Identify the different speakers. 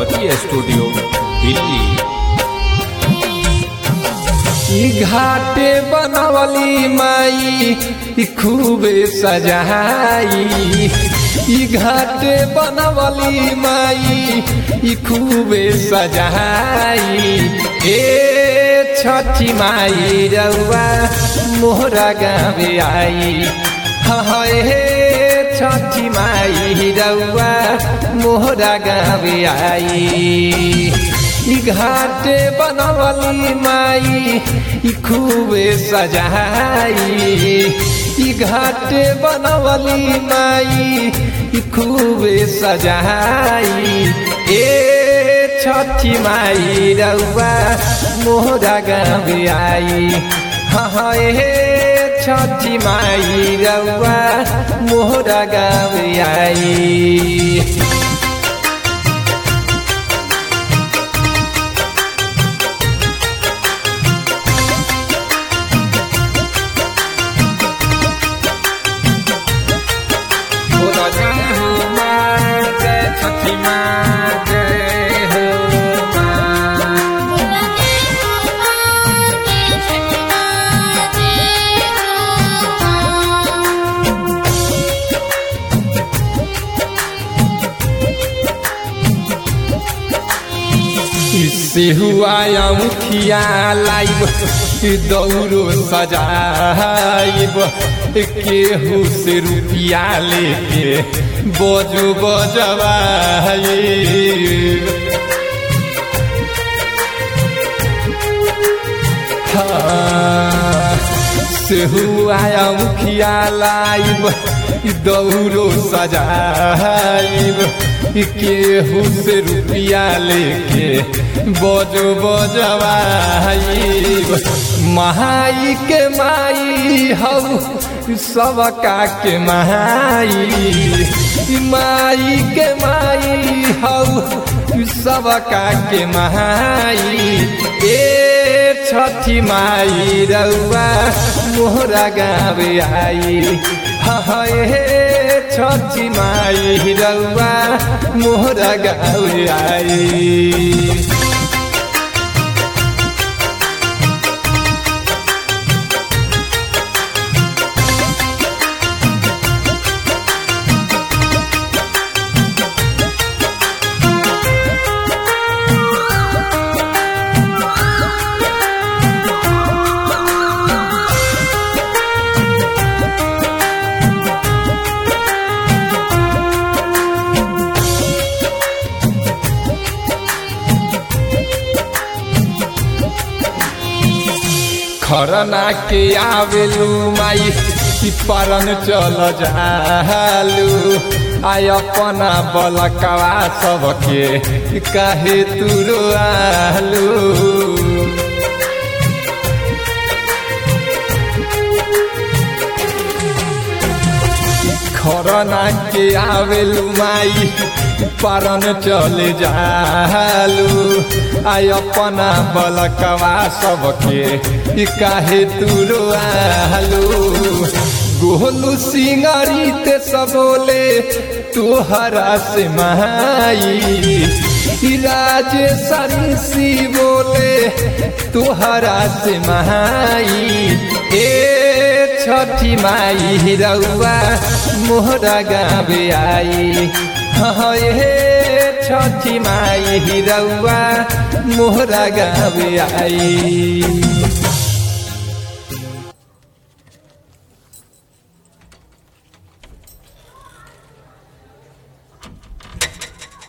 Speaker 1: Prajapati studio Delhi
Speaker 2: ई घाटे बनवली माई ई खूबे सजाई ई घाटे बनवली माई ई खूबे सजाई ए छठी माई रउआ मोहरा गावे आई हाँ हे छठी माई रउआ मोहरा गावे आई ई घाटे बनवली माई ई खूबे सजाई ई घाटे बनवली माई ई खूबे सजाई ए छठी माई रउआ मोहरा गावे आई हाँ हाँ ए छठी माई रउआ मोहरा गावे आई बोला जय हो माँ जय छठी माँ जय हो माँ इससे हुआ मुखिया लाइब दौड़ो सजाइब केहू से रुपया लेके बजो बजवाइब हाँ, से हुआ मुखिया लाइब दौड़ो सजाइब केहू से रुपया लेके बजो बजवाइब महाई के माई हऊ सबका के माई माई के माई हऊ सबका के माई ए छठी माई रउआ मोहरा गावे आई हाँ ए छठी माई रउआ मोहरा गावे आई खरना के आवेलू माई ई परन चल जालू आय अपना बलकवा सबके काहे तुरो आलू खरना के आवेलू माई परन चले जालू आय अपना बलकवा सबके काहे तुरो आलू गोलू सिंगारी ते सबोले तोहरा से माई राज सरिसी बोले तोहरा से माई ए छठी माई रउआ मोहरा गावे आई हाँ ए छठी माई रउआ मोहरा गावे आई